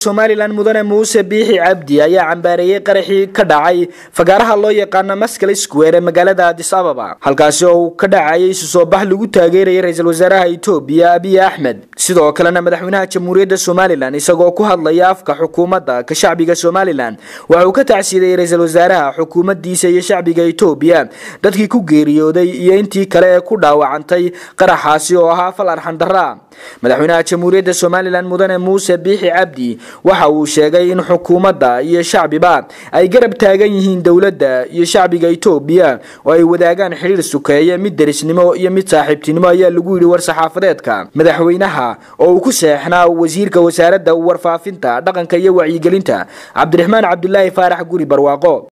somalilan mudane muuse biixi cabdi ayaa cambaareeyey qaraxii ka dhacay fagaaraha loo yaqaano maskal square ee magaalada adis ababa halkaasi oo uu ka dhacayay isu soo bax lagu taageerayay ra-iisul wasaaraha etoobiya abiy axmed sidoo kalena madaxweynaha jamhuuriyadda somalilan isagoo ku hadlaya afka xukuumadda ka shacbiga somalilan waxa uu ka tacsiiday ra-iisul wasaaraha xukuumaddiisa iyo shacbiga etoobiya dadkii ku geeriyooday iyo intii kale ee ku dhaawacantay qaraxaasi oo ahaa fal arxandara madaxweynaha jamhuuriyadda somalilan mudane muuse biixi cabdi waxa uu sheegay in xukuumadda iyo shacbiba ay garab taagan yihiin dowladda iyo shacbiga etoobiya oo ay wadaagaan xidhiir sukeeye mid derisnimo iyo mid saaxiibtinimo ayaa lagu yidhi war-saxaafadeedka madaxweynaha oo uu ku seexnaa wasiirka wasaaradda warfaafinta dhaqanka iyo wacyigelinta cabdiraxmaan cabdulaahi faarax guri barwaaqo